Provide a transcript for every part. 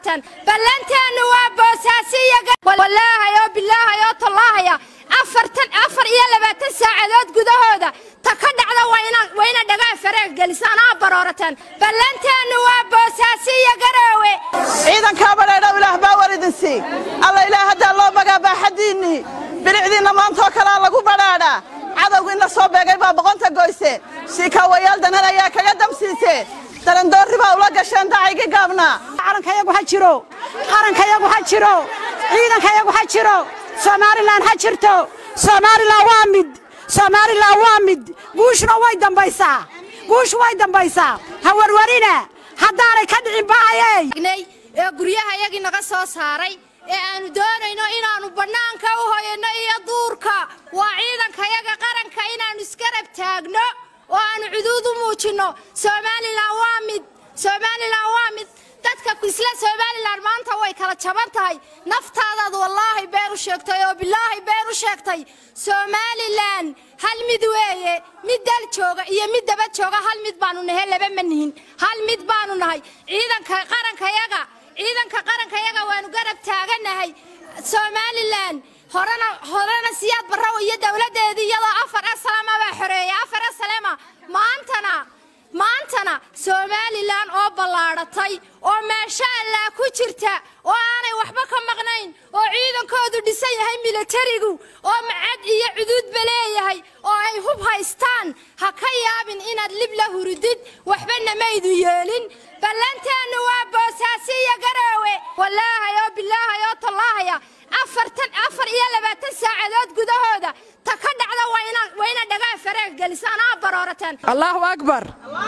baroorateen ballanteennu waa boosaasiyawallaahayo bilaahayoo tallaahaya afartan afar iyo labaatan saacadood gudahooda ta ka dhacda wayna dhagaa faraag gelisaan aa baroorateen ballanteennu waa boosaasiya garoowe ciidankaa badhaydhow ilaah baa war idin sii alla ilaah haddaa loo magaa baaxaddiinnii bilicdiinna maantoo kalaa lagu badhaadhaa cadowgiinna soo beegay baa boqonta goyse siikaawayaal danan ayaa kaga damsiisee darandoorri baa ula gasheen dacaygii gaabnaa calankayagu ha jiro qarankayagu ha jiro ciidankayagu ha jiro somalilan ha jirto somalilan waa mid somalilan waa mid guushuna way dambaysaa guushu way dambaysaa ha warwarina haddaanay ka dhicin ba'ayey ee guryahayagii naga soo saaray ee aannu doonayno inaannu bannaanka u hoyanno iyo duurka waa ciidankayaga qaranka inaannu isgarab taagno oo aannu cuduud u muujinno somalilan waa mid somalilan waa mid dadka isla somalilan maanta way kala jaban tahay naftaadaad wallaahi been u sheegtay oo bilaahi been u sheegtay somalilan hal mid weeye mid dal jooga iyo mid daba jooga hal mid baannu nahay laba ma nihin hal mid baannu nahay ciidanka qarankayaga ciidanka qarankayaga waannu garab taaganahay somalilan horena horena siyaad barraw iyo dowladdeedii iyadoo afar asalama baa xoreeya afar asalama maantana maantana somalilan oo ballaadhatay oo meesha allaa ku jirta oo aanay waxba ka maqnayn oo ciidankoodu dhisan yahay milatarigu oo macad iyo cuduudba leeyahay oo ay hub haystaan ha ka yaabin inaad lib la hurudid waxbana maydu yeelin ballanteennu waa boosaasiya garoowe wallaahayoo bilaahayoo tallaahaya afartan afar iyo labaatan saacadood gudahooda ta ka dhacda wayna dhagaa faraag gelisaan aa baroorateen allahu akbar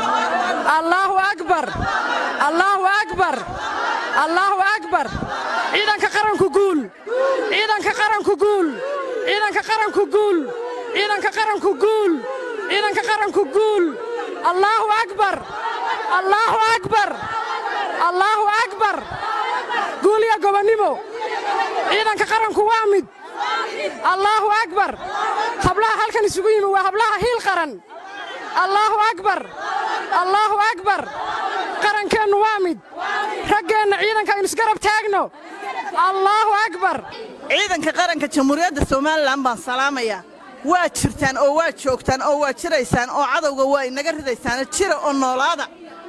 allahu akbar allahu akbar allahu akbar ciidanka qaranku guul ciidanka qaranku guul ciidanka qaranku guul ciidanka qaranku guul ciidanka qaranku guul allahu akbar allahu akbar allahu akbar guul iyo gobonnimo ciidanka qaranku waa mid allaahu akbar hablaha halkan isugu yimi waa hablaha hiil qaran allaahu akbar allaahu akbar qarankeennu waa mid raggeenna ciidanka aynu isgarab taagno allaahu akbar ciidanka qaranka jamhuuriyadda somalilan baan salaamayaa waa jirtaan oo waa joogtaan oo waa jiraysaan oo cadowga waa inaga ridaysaan jira oo noolaada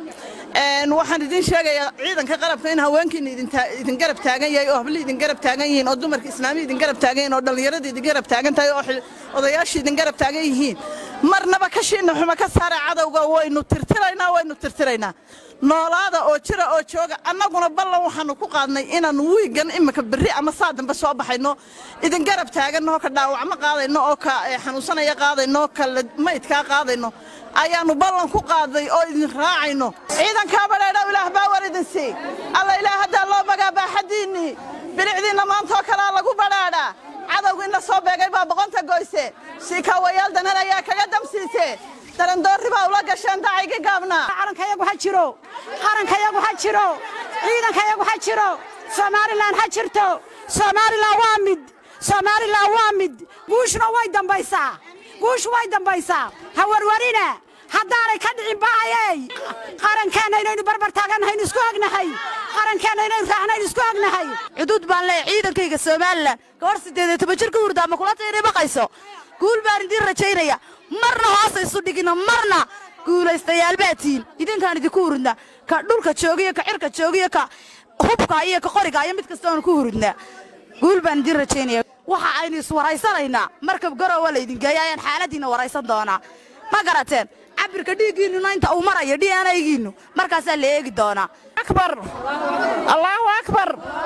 waxaan idiin sheegayaa ciidanka qarabka in haweenkiina idin garab taagan yahay oo hablii idin garab taagan yihiin oo dumarka islaamiya idin garab taagan yihiin oo dhallinyarada idin garab taagan tahay oo odayaasha idin garab taagan yihiin marnaba kashiinna xuma ka saara cadowga waynu tirtiraynaa waynu tirtiraynaa noolaada oo jira oo jooga annaguna ballan waxaannu ku qaadnay inaannu wiigan iminka berri ama saa dambe soo baxayno idin garab taaganno oo ka dhaawacmo qaadayno oo ka xanuunsanaya qaadayno oo ka maydkaa qaadayno ayaannu ballan ku qaaday oo idin raacayno ciidankaa badhaydhow ilaah baa war idin sii alla ilaah haddaa loo magaa baaxaddiinnii bilicdiinna maantoo kalaa lagu badhaadhaa cadowgiinna soo beegay baa boqonta goyse siikaawayaal danan ayaa kaga damsiisee darandoorri baa ula gasheen dacaygii gaabnaa calankayagu ha jiro qarankayagu ha jiro ciidankayagu ha jiro somalilan ha jirto somalilan waa mid somalilan waa mid guushuna way dambaysaa guushu way dambaysaa ha warwarina haddaanay ka dhicin ba'ayey qarankeenna inaynu barbar taagannahayn isku ognahay qarankeenna inaynu raacnayn isku ognahay cuduud baan leeyahay ciidankayga somalilan gabadh siddeed iyo toban jir ka hurda ama kula tayna baqayso guul baan idiin rajaynaya marna hoosa isu dhigina marna guulaystayaal baa tihiin idinkaan idinku hurudna ka dhulka joogiyo ka cirka joogiyo ka hubka iyo ka qoriga iyo mid kastoonu ku hurudnaa guul baan idiin rajaynaya waxa aynu iswaraysanaynaa markab garowa laydin geeya ayaan xaaladiinna waraysan doonaa ma garateen cabirka dhiiggiinnuna inta uu marayo d n aygiinnu markaasaa la eegi doonaa akbar allaahu akbar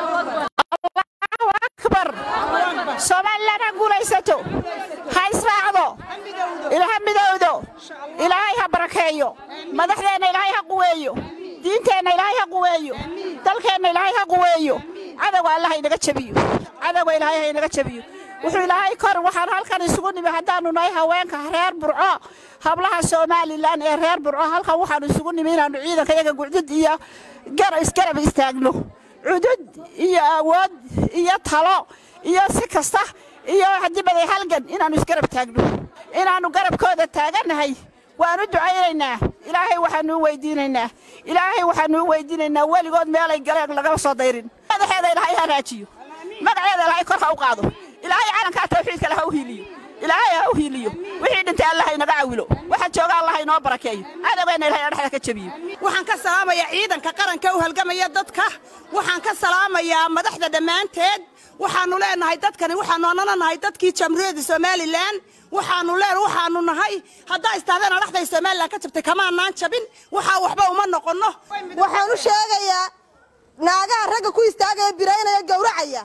allahu akbar somalilan ha guulaysato ha israacdo ilaha midowdo ilaahay ha barakeeyo madaxdeenna ilaahay ha quweeyo diinteenna ilaahay ha quweeyo dalkeenna ilaahay ha quweeyo cadowga allah ha inaga jabiyo cadowga ilaahay ha inaga jabiyo wuxuu ilaahay kor waxaan halkan isugu nimi haddaannu nahay haweenka reer burco hablaha somalilan ee reer burco halkan waxaannu isugu nimi inaannu ciidanka iyaga gucdud iyo isgarab istaagno cudud iyo awood iyo talo iyo si kasta iyo hadibaday halgan inaannu isgarab taagno inaannu garabkooda taagannahay waanu ducaynaynaa ilaahay waxaanuu weydiinaynaa ilaahay waxaanuu weydiinaynaa weligood meelay galeen lagama soo dayrin madaxeeda ilaahay ha raajiyo magaceeda ilaahay kor ha u qaado ilaahay calankaa tawxiidka le ha u hiiliyo ilaahay ha u hiiliyo wixii dhintay allah inaga cawilo waxa jooga allah inoo barakeeyo cadowgeenna ilahay dhexda ka jabiyo waxaan ka salaamayaa ciidanka qaranka u halgamaya dadka waxaan ka salaamayaa madaxda dhammaanteed waxaannu leenahay dadkani waxaannu annana nahay dadkii jamhuuriyadda somalilan waxaannu leen waxaannu nahay haddaa istaadeena dhexday somalilan ka jabtay kamaanaan jabin waxaa waxba uma noqonno waxaan u sheegayaa naagaha ragga ku istaagaya biraynaya gowracaya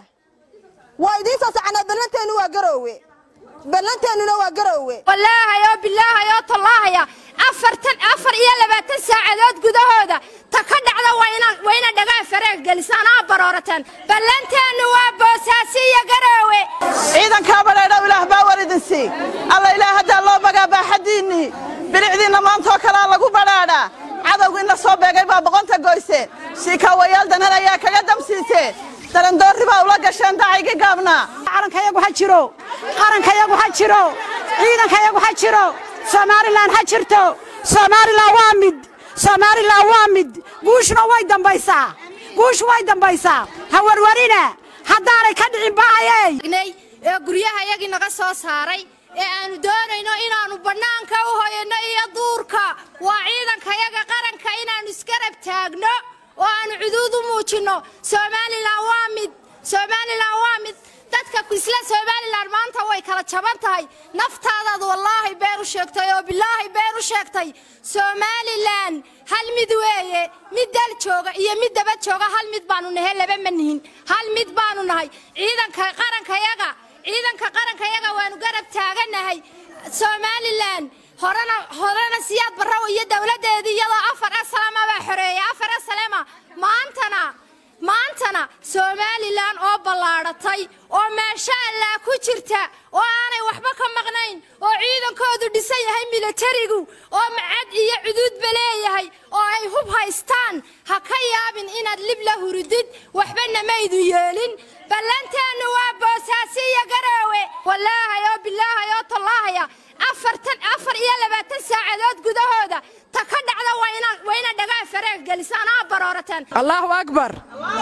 waa idiin soo soconaa ballanteennu waa garoowe ballanteennuna waa garoowe wallaahay oo bilaahay oo tallaahaya afartan afar iyo labaatan saacadood gudahooda ta ka dhacda waa ina dhagaa fareeg gelisaan aa baroorateen ballanteennu waa boosaasi iyo garoowe ciidankaa badhaydhow ilaah baa war idin sii alla ilaah haddaa loo bagaa baaxaddiinnii bilicdiinna maantoo kalaa lagu badhaadhaa cadowgiinna soo beegay baa boqonta goyseen shiikaawayaal danan ayaa kaga damsiiseen darandoorri baa ula gasheen dacaygii gaabnaa calankayagu ha jiro qarankayagu ha jiro ciidankayagu ha jiro somalilan ha jirto somalilan waa mid somalilan waa mid guushuna way dambaysaa guushu way dambaysaa ha warwarina haddaanay ka dhicin baayey ee guryaha yagii naga soo saaray ee aanu doonayno inaannu bannaanka u hoyanno iyo duurka waa ciidankayaga qaranka inaannu isgarab taagno oo aanu cuduud u muujinno somalilan waa mid somalilan waa mid dadka isla somalilan maanta way kala jaban tahay naftaadaad wallaahi been u sheegtay oo bilaahi been u sheegtay somalilan hal mid weeye mid dal jooga iyo mid daba jooga hal mid baanu nahay laba ma nihin hal mid baanu nahay ciidanka qarankayaga ciidanka qarankayaga waanu garab taagannahay somalilan horena horena siyaad barraw iyo dowladdeedii iyadoo afar asalama baa xoreeyay afar asalama maantana maantana somalilan oo ballaadhatay oo maasha allah ku jirta oo aanay waxba ka maqnayn oo ciidankoodu dhisan yahay milatarigu oo macad iyo cuduudba leeyahay oo ay hub haystaan ha ka yaabin inaad lib la hurudid waxbana maydu yeelin ballanteennu waa boosaasi iyo garoowe wallaahay oo bilaahay oo tallaahaya afartan afar iyo labaatan saacadood gudahooda ta ka dhacda waa ina dhagaa fareeg gelisaan aa baroorateen allahu akbar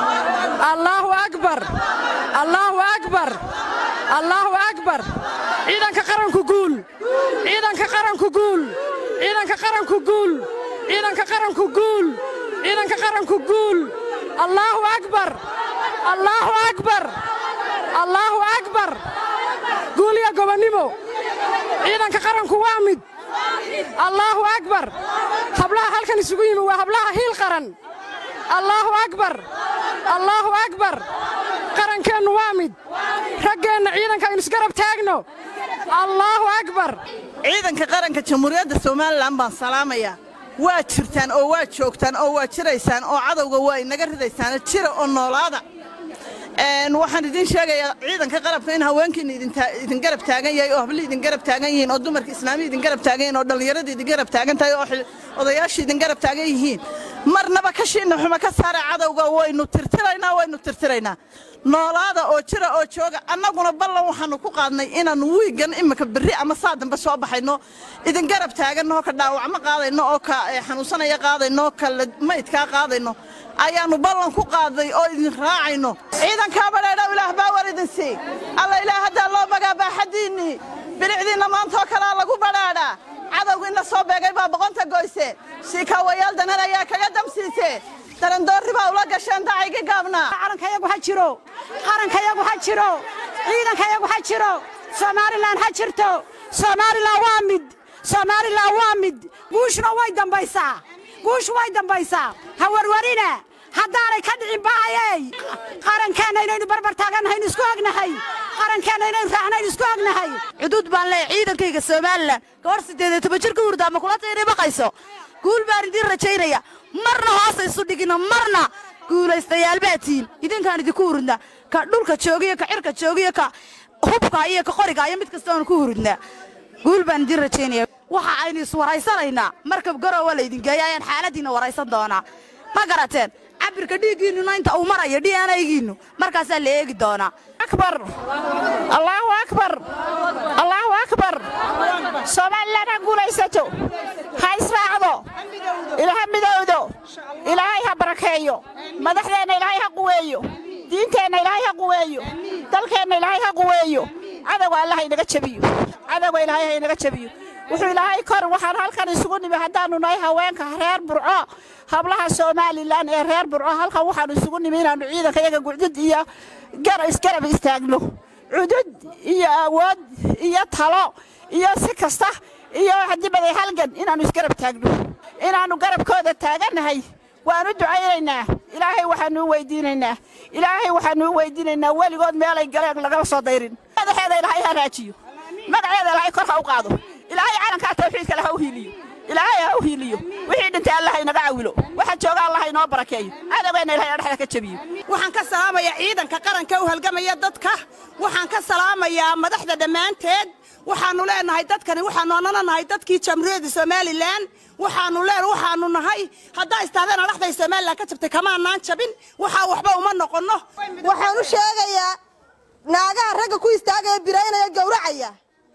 allahu akbar allahu akbar allahu akbar ciidanka qaranku guul ciidanka qaranku guul ciidanka qaranku guul ciidanka qaranku guul ciidanka qaranku guul allahu akbar allahu akbar allahu akbar guul iyo gobonnimo ciidanka qaranku waa mid allaahu akbar hablaha halkan isugu yimi waa hablaha hiil qaran allaahu akbar allaahu akbar qarankeennu waa mid raggeenna ciidanka aynu isgarab taagno allaahu akbar ciidanka qaranka jamhuuriyadda somalilan baan salaamayaa waa jirtaan oo waa joogtaan oo waa jiraysaan oo cadowga waa inaga ridaysaan jira oo noolaada waxaan idiin sheegayaa ciidanka qarabka in haweenkiina idin garab taagan yahay oo hablihii idin garab taagan yihiin oo dumarka islaamiya idin garab taagan yihiin oo dhallinyaradii idin garab taagan tahay oo odayaashii idin garab taagan yihiin marnaba kashiinna xuma ka saara cadowga waynu tirtiraynaa waynu tirtiraynaa noolaada oo jira oo jooga annaguna ballan waxaannu ku qaadnay inaannu wiigan imika berri ama saa dambe soo baxayno idin garab taaganno oo ka dhaawacmo qaadayno oo ka xanuunsanaya qaadayno oo ka maydkaa qaadayno ayaannu ballan ku qaaday oo idin raacayno ciidankaa badhaydhow ilaah baa war idin sii alla ilaah haddaa loo bagaa baaxaddiinnii bilicdiinna maantoo kalaa lagu badhaadhaa cadowgiinna soo beegay baa boqonta goyseen shiikaawayaal danan ayaa kaga damsiiseen darandoorri baa ula gasheen dacaygii gaabnaa calankayagu ha jiro qarankayagu ha jiro ciidankayagu ha jiro somalilan ha jirto somalilan waa mid somalilan waa mid guushuna way dambaysaa guushu way dambaysaa ha warwarina haddaanay ka dhicin baayey qarankeenna inaynu barbar taagannahay isku ognahay qarankeenna inaynu raacnayn isku ognahay xuduud baan leeyahay ciidankayga somalilan gabadh siddeed iyo toban jir ka hurda ama kula taynay baqayso guul baan idiin rajaynaya marna hoosa isu dhigina marna guulaystayaal baa tihiin idinkaan idinku hurudnaa ka dhulka joogiyo ka cirka joogiyo ka hubka iyo ka qoriga iyo mid kasta oonu ku hurudnaa guul baan idiin rajaynaya waxa aynu iswaraysanaynaa markab garowa laydin geeya ayaan xaaladdiinna waraysan doonaa ma garateen cabirka dhiiggiinnuna inta uu marayo d n aygiinnu markaasaa la eegi doonaa akbar allaahu akbar allaahu akbar somalilan ha guulaysato ha israacdo ilaha midowdo ilaahay ha barakeeyo madaxdeenna ilaahay ha quweeyo diinteenna ilaahay ha quweeyo dalkeenna ilaahay ha quweeyo cadowga allah inaga jebiyo cadowga ilaahay ha inaga jebiyo wuxuu ilaahay kor waxaan halkan isugu nimi haddaannu nahay haweenka reer burco hablaha somalilan ee reer burco halkan waxaannu isugu nimi inaannu ciidanka iyaga gucdud iyo isgarab istaagno cudud iyo awood iyo talo iyo si kasta iyo hadibaday halgan inaannu isgarab taagno inaannu garabkooda taagannahay waannu ducaynaynaa ilaahay waxaannu u weydiinaynaa ilaahay waxaannu u weydiinaynaa weligood meelay galeen lagama soo dayrin madaxeeda ilaahay ha raajiyo magaceeda ilaahay kor ha u qaado ilaahay calankaa tawxiidka leh ha u hiiliyo ilaahay ha u hiiliyo wixii dhintay allah inaga cawilo waxa jooga allah inoo barakeeyo cadowgeenna ilahay dhexda ka jabiyo waxaan ka salaamayaa ciidanka qaranka u halgamaya dadka waxaan ka salaamayaa madaxda dhammaanteed waxaannu leenahay dadkani waxaannu annana nahay dadkii jamhuuriyadda somalilan waxaannu leen waxaannu nahay haddaa istaadeena dhexday somalilan ka jabtay kamaanaan jabin waxaa waxba uma noqonno waxaan u sheegayaa naagaha ragga ku istaagaya biraynaya gowracaya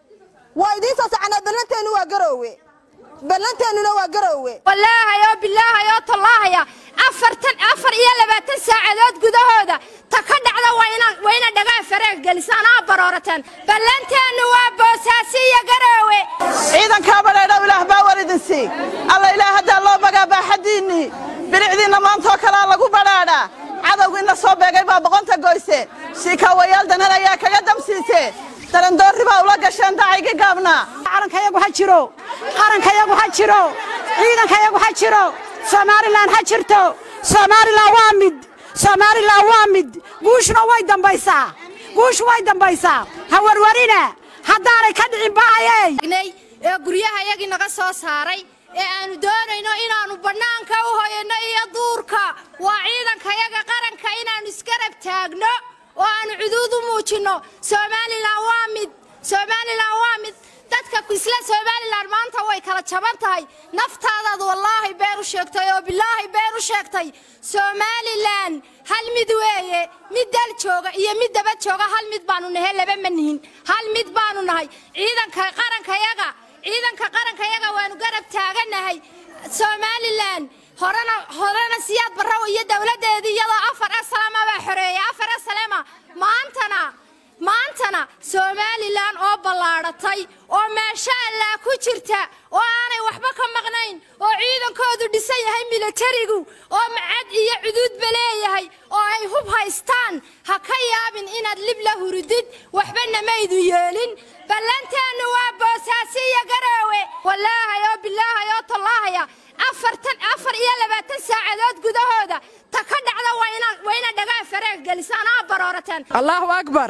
waa idiin soo soconaa ballanteennu waa garoowe ballanteennuna waa garoowe wallaahay oo bilaahay oo tallaahaya afartan afar iyo labaatan saacadood gudahooda ta ka dhacda waa ina dhagaa faraag gelisaan aa baroorateen ballanteennu waa boosaasi iyo garoowe ciidankaa badhaydhow ilaah baa war idin sii alla ilaah haddaa loo bagaa baaxaddiinnii bilicdiinna maantaoo kalaa lagu badhaadhaa cadowgiinna soo beegay baa boqonta goyseen siikaawayaal danan ayaa kaga damsiiseen darandoorri baa ula gasheen dacaygii gaabnaa calankayagu ha jiro qarankayagu ha jiro ciidankayagu ha jiro somalilan ha jirto somalilan waa mid somalilan waa mid guushuna way dambaysaa guushu way dambaysaa ha warwarina haddaanay ka dhicin ba'ayey ee guryahayagii naga soo saaray ee aannu doonayno inaannu bannaanka u hoyanno iyo duurka waa ciidankayaga qaranka inaannu isgarab taagno oo aannu cuduud u muujinno somalilan waa mid somalilan waa mid dadka isla somalilan maanta way kala jaban tahay naftaadaad wallaahi been u sheegtay oo bilaahi been u sheegtay somalilan hal mid weeye mid dal jooga iyo mid daba jooga hal mid baannu nahay laba ma nihin hal mid baannu nahay ciidanka qarankayaga ciidanka qarankayaga waannu garab taagannahay somalilan horena horena siyaad barraw iyo dowladdeedii iyadoo afar asalama baa xoreeyay afar asalama maantana maantana somalilan oo ballaadhatay oo meesha allaa ku jirta oo aanay waxba ka maqnayn oo ciidankoodu dhisan yahay milatarigu oo macad iyo cuduudba leeyahay oo ay hub haystaan ha ka yaabin inaad lib la hurudid waxbana maydu yeelin ballanteennu waa boosaasi iyo garoowe wallaahay oo bilaahay oo tallaahaya afartan afar iyo labaatan saacadood gudahooda ta ka dhacda waa ina dhagaa faraag gelisaan aa baroorateen allaahu akbar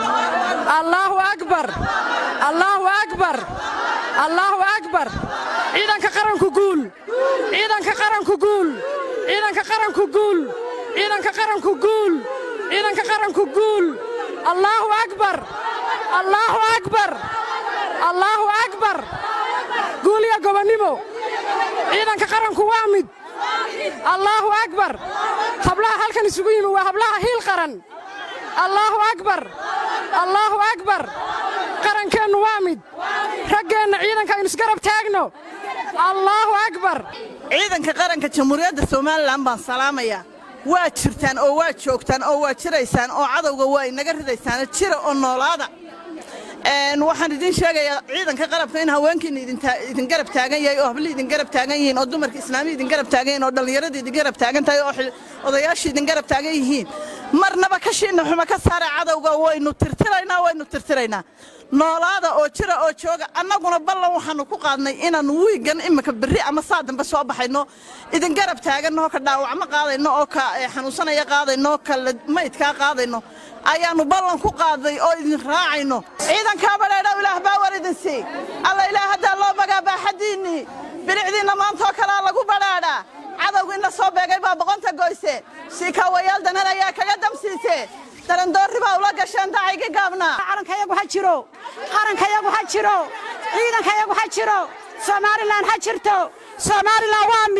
allaahu akbar allaahu akbar allaahu akbar ciidanka qaranku guul ciidanka qaranku guul ciidanka qaranku guul ciidanka qaranku guul ciidanka qaranku guul allaahu akbar allaahu akbar allaahu akbar guul iyo gobonnimo ciidanka qaranku waa mid allaahu akbar hablaha halkan isugu yimi waa hablaha hiil qaran allaahu akbar allaahu akbar qarankeennu waa mid raggeenna ciidanka aynu isgarab taagno allaahu akbar ciidanka qaranka jamhuuriyadda somalilan baan salaamayaa waa jirtaan oo waa joogtaan oo waa jiraysaan oo cadowga waa inaga ridaysaan jira oo noolaada waxaan idin sheegayaa ciidanka qarabka in haweenkiina idin garab taagan yahay oo hablihii idin garab taagan yihiin oo dumarka islaamiya idin garab taagan yihiin oo dhallinyaradii idin garab taagan tahay oo odayaashii idin garab taagan yihiin marnaba kashiinna xuma ka saara cadowga waynu tirtiraynaa waynu tirtiraynaa noolaada oo jira oo jooga annaguna ballan waxaannu ku qaadnay inaannu wiigan iminka berri ama saa dambe soo baxayno idin garab taaganno oo ka dhaawacmo qaadayno oo ka xanuunsanaya qaadayno ka maydkaa qaadayno ayaannu ballan ku qaaday oo idin raacayno ciidankaa badhaydhow ilaah baa war idin sii alla ilaah haddaa loo bagaa baaxaddiinnii bilicdiinna maantaoo kalaa lagu badhaadhaa cadowgiinna soo beegay baa boqonta goyseen siikaawayaal danan ayaa kaga damsiiseen darandoorri baa ula gasheen dacaygii gaabnaa calankayagu ha jiro qarankayagu ha jiro ciidankayagu ha jiro somalilan ha jirto somalilan waa mid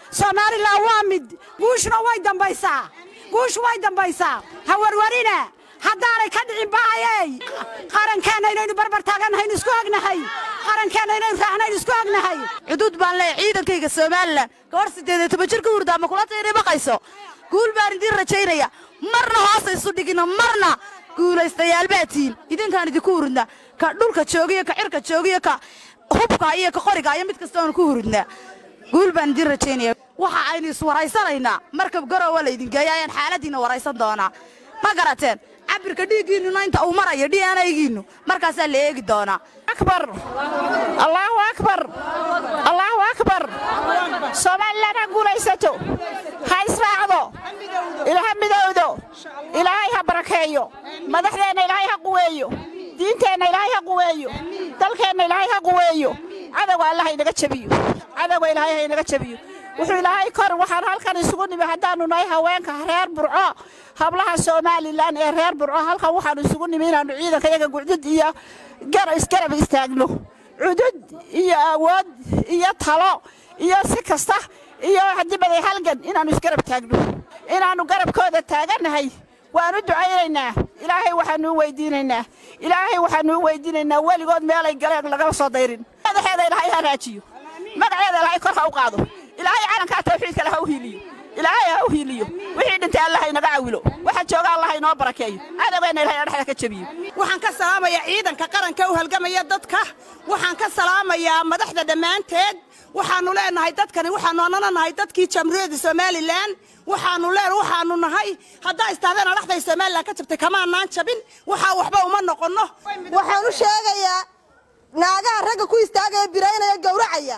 somalilan waa mid guushuna way dambaysaa guushu way dambaysaa ha warwarina haddaanay ka dhicin ba'ayey qarankeenna inaynu barbar taagannahayn isku ognahay qarankeenna inaynu raacnayn isku ognahay xuduud baan leeyahay ciidankayga somalilan gabadh siddeed iyo toban jir ka hurda ama kula tayri baqayso guul baan idiin rajaynaya marna hoosa isu dhigina marna guulaystayaal baa tihiin idinkaan idinku hurudna ka dhulka joogiyo ka cirka joogiyo ka hubka iyo ka qoriga iyo mid kasta oonu ku hurudnaa guul baan idiin rajaynaya waxa aynu iswaraysanaynaa markab garowa laydin geeya ayaan xaaladiinna waraysan doonaa ma garateen cabirka dhiiggiinnuna inta uu marayo d n aygiinnu markaasaa la eegi doonaa akbar allaahu akbar allaahu akbar somalilan ha guulaysato ha israacdo ilaha midowdo ilaahay ha barakeeyo madaxdeenna ilaahay ha quweeyo diinteenna ilaahay ha quweeyo dalkeenna ilaahay ha quweeyo cadowga alla ha inaga jebiyo cadowga ilaahay ha inaga jebiyo wuxuu ilaahay kor waxaan halkan isugu nimi haddaannu nahay haweenka reer burco hablaha somalilan ee reer burco halkan waxaannu isugu nimi inaannu ciidanka iyaga gucdud iyo isgarab istaagno cudud iyo awood iyo talo iyo si kasta iyo hadibaday halgan inaannu isgarab taagno inaannu garabkooda taagannahay waanu ducaynaynaa ilaahay waxaanuu weydiinaynaa ilaahay waxaanuu weydiinaynaa weligood meelay galeen lagama soo dayrin madaxeeda ilaahay ha raajiyo magaceeda ilaahay kor ha u qaado ilaahay calankaa tawxiidka le ha u hiiliyo ilaahay ha u hiiliyo wixii dhintay allah inaga cawilo waxa jooga allah inoo barakeeyo cadowgeenna ilahay dhexda ka jebiyo waxaan ka salaamayaa ciidanka qaranka u halgamaya dadka waxaan ka salaamayaa madaxda dhammaanteed waxaannu leenahay dadkani waxaannu annana nahay dadkii jamhuuriyadda somalilan waxaannu leen waxaannu nahay haddaa istaadeena dhexday somalilan ka jabtay kamaanaan jabin waxaa waxba uma noqonno waxaan u sheegayaa naagaha ragga ku istaagaya biraynaya gowracaya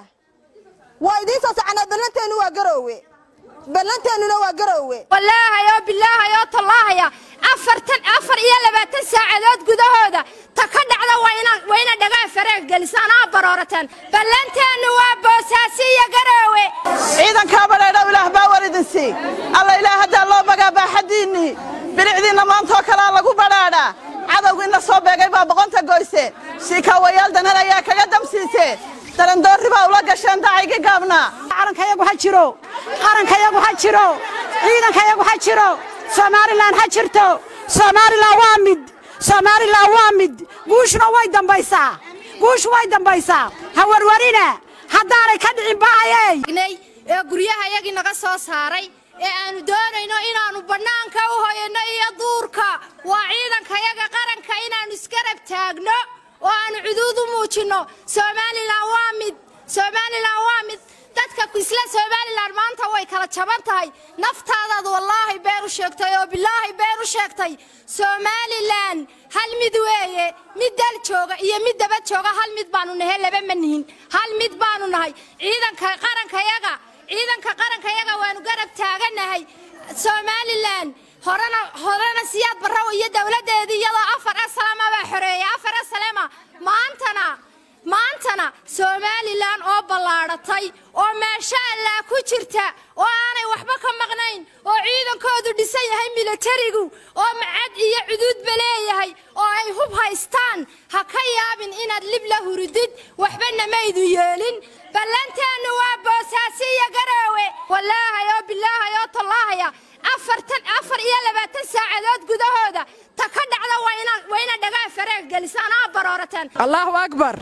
waa idiin soo soconaa ballanteennu waa garoowe ballanteennuna waa garoowe wallaahayo bilaahayoo tallaahaya afartan afar iyo labaatan saacadood gudahooda ta ka dhacda waa ina dhagaa fareeg gelisaan aa baroorateen ballanteennu waa boosaasi iyo garoowe ciidankaa badhaydhow ilaah baa war idin sii alla ilaah haddaa loo bagaa baaxaddiinnii bilicdiinna maantoo kalaa lagu badhaadhaa cadowgiinna soo beegay baa boqonta goyse shiikaawayaal danan ayaa kaga damsiisee darandoorri baa ula gasheen dacaygii gaabnaa calankayagu ha jiro qarankayagu ha jiro ciidankayagu ha jiro somalilan ha jirto somalilan waa mid somalilan waa mid guushuna way dambaysaa guushu way dambaysaa ha warwarina haddaanay ka dhicin ba'ayey ee guryaha yagii naga soo saaray ee aanu doonayno inaannu bannaanka u hoyanno iyo duurka waa ciidankayaga qaranka inaannu isgarab taagno oo aanu cuduud u muujinno somalilan waa mid somalilan waa mid dadka isla somalilan maanta way kala jaban tahay naftaadaad wallaahi been u sheegtay oo bilaahi been u sheegtay somalilan hal mid weeye mid dal jooga iyo mid daba jooga hal mid baanu nahay laba ma nihin hal mid baanu nahay ciidanka qarankayaga ciidanka qarankayaga waanu garab taagannahay somalilan horena horena siyaad barraw iyo dowladdeedii iyadoo afar asalama baa xoreeyay afar asalama maantana maantana somalilan oo ballaadhatay oo meesha allaa ku jirta oo aanay waxba ka maqnayn oo ciidankoodu dhisan yahay milatarigu oo macad iyo cuduudba leeyahay oo ay hub haystaan ha ka yaabin inaad lib la hurudid waxbana maydu yeelin ballanteennu waa boosaasi iyo garoowe wallaahayo bilaahayoo tallaahaya afartan afar iyo labaatan saacadood gudahooda ta ka dhacda waa ina dhagaa fareeg gelisaan aa baroorateen allaahu akbar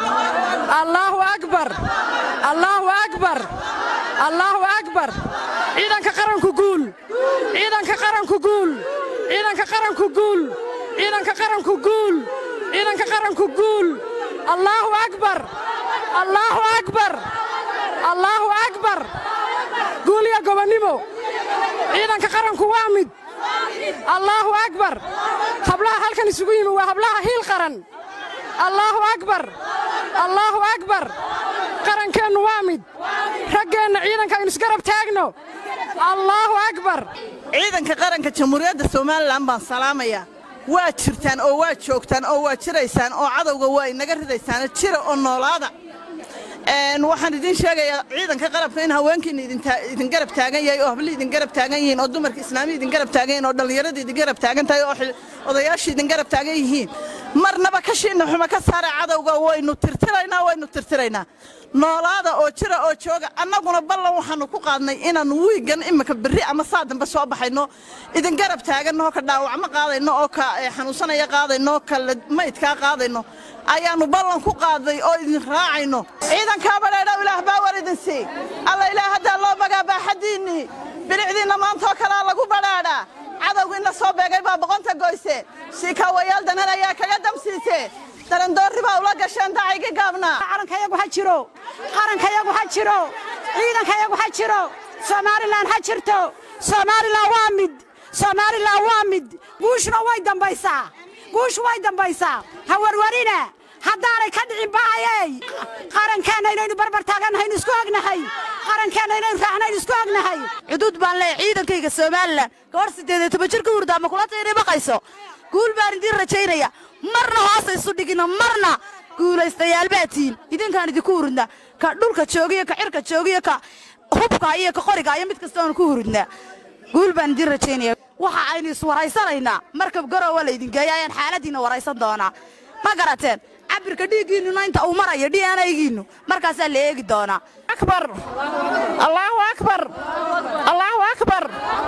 allaahu akbar allaahu akbar allaahu akbar ciidanka qaranku guul ciidanka qaranku guul ciidanka qaranku guul ciidanka qaranku guul ciidanka qaranku guul allaahu akbar allaahu akbar allaahu akbar guul iyo gobonnimo ciidanka qaranku waa mid allaahu akbar hablaha halkan isugu yimi waa hablaha hiil qaran allaahu akbar allaahu akbar qarankeennu waa mid raggeenna ciidanka aynu isgarab taagno allaahu akbar ciidanka qaranka jamhuuriyadda somalilan baan salaamayaa waa jirtaan oo waa joogtaan oo waa jiraysaan oo cadowga waa inaga ridaysaan jira oo noolaada waxaan idiin sheegayaa ciidanka qalabka in haweenkiina idin garab taagan yahay oo hablii idin garab taagan yihiin oo dumarka islaamiya idin garab taagan yihiin oo dhallinyaradii idin garab taagan tahay oo odayaashii idin garab taagan yihiin marnaba kashiina xuma ka saara cadowga waynu tirtiraynaa waynu tirtiraynaa noolaada oo jira oo jooga annaguna ballan waxaannu ku qaadnay inaannu wiigan iminka berri ama saa dambe soo baxayno idin garab taaganno ka dhaawacmo qaadayno oo ka xanuunsanaya qaadayno ka maydkaa qaadayno ayaannu ballan ku qaaday oo idin raacayno ciidankaa badhaadhaw ilaah baa war idin sii alla ilaah haddaa loo bagaa baaxaddiinnii bilicdiinna maantaoo kalaa lagu badhaadhaa cadowga inla soo beegay baa boqonta goyse siikaawayaal danan ayaa kaga damsiise darandoorri baa ula gasheen dacaygi gaabnaa calankayagu ha jiro qarankayagu ha jiro ciidankayagu ha jiro somalilan ha jirto somalilan waa mid somalilan waa mid guushuna way dambaysaa guushu way dambaysaa ha warwarina haddaanay ka dhicin bahayey qarankeenna inaynu barbar taagannahayn isku ognahay qarankeenna inaynu raacnayn isku ognahay xuduud baan leeyahay ciidankayga somalilan gabadh siddeed iyo toban jir ka hurda ama kula tayna baqayso guul baan idiin rajaynaya marna hoosa isu dhigina marna guulaystayaal baa tihiin idinkaan idinku hurudnaa ka dhulka joogiyo ka cirka joogiyo ka hubka iyo ka qoriga iyo mid kasta oonu ku hurudnaa guul baan idiin rajaynaya waxa aynu iswaraysanaynaa markab garoowa laydin geeya ayaan xaaladiinna waraysan doonaa ma garateen cabirka dhiiggiinnuna inta uu marayo d n aygiinnu markaasaa la eegi doonaa akbar allaahu akbar allaahu akbar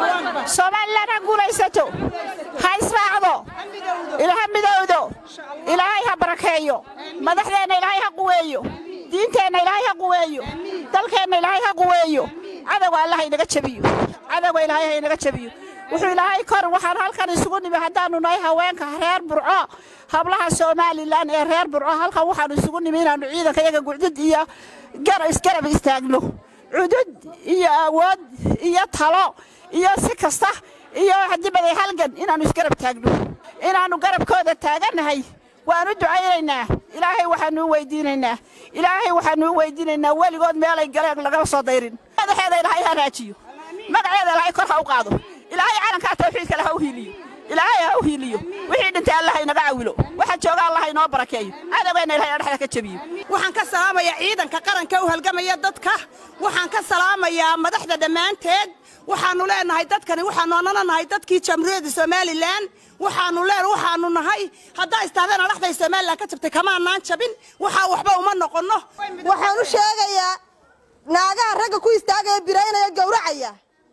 somalilan ha guulaysato ha israacdo ilaha midowdo ilaahay ha barakeeyo madaxdeenna ilaahay ha quweeyo diinteenna ilaahay ha quweeyo dalkeenna ilaahay ha quweeyo cadowga alla ha inaga jabiyo cadowga ilaahay ha inaga jabiyo wuxuu ilaahay kor waxaan halkan isugu nimi haddaannu nahay haweenka reer burco hablaha somalilan ee reer burco halkan waxaannu isugu nimi inaannu ciidanka iyaga gucdud iyo isgarab istaagno cudud iyo awood iyo talo iyo si kasta iyo hadibaday halgan inaannu isgarab taagno inaannu garabkooda taagannahay waannu ducaynaynaa ilaahay waxaannu u weydiinaynaa ilaahay waxaannu u weydiinaynaa weligood meelay galeen lagama soo dayrin madaxeeda ilaahay ha raajiyo magaceeda ilaahay kor ha u qaado ilaahay calankaa tawxiidka leh ha u hiiliyo ilaahay ha u hiiliyo wixii dhintay allah inaga cawilo waxa jooga allah inoo barakeeyo cadowgeenna ilahay adhexda ka jabiyo waxaan ka salaamayaa ciidanka qaranka u halgamaya dadka waxaan ka salaamayaa madaxda dhammaanteed waxaannu leenahay dadkani waxaannu annana nahay dadkii jamhuuriyadda somalilan waxaannu leen waxaannu nahay haddaa istaadeen adhaxday somalilan ka jabtay kamaanaan jabin waxaa waxba uma noqonno waxaan u sheegayaa naagaha ragga ku istaagaya biraynaya gowracaya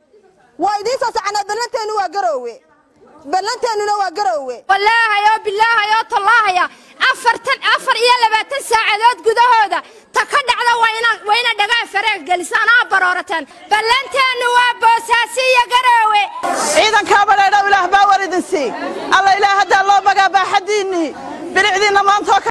waa idiin soo soconaa ballanteennu waa garoowe ballanteennuna waa garoowe wallaahay oo bilaahay oo tallaahaya afartan afar iyo labaatan saacadood gudahooda ta ka dhacda waa ina dhagaa fareeg gelisaan aa baroorateen ballanteennu waa boosaasi iyo garoowe ciidankaa badhaadhaw ilaah baa war idin sii alla ilaah haddaa loo bagaa baaxaddiinnii bilicdiinna maantaoo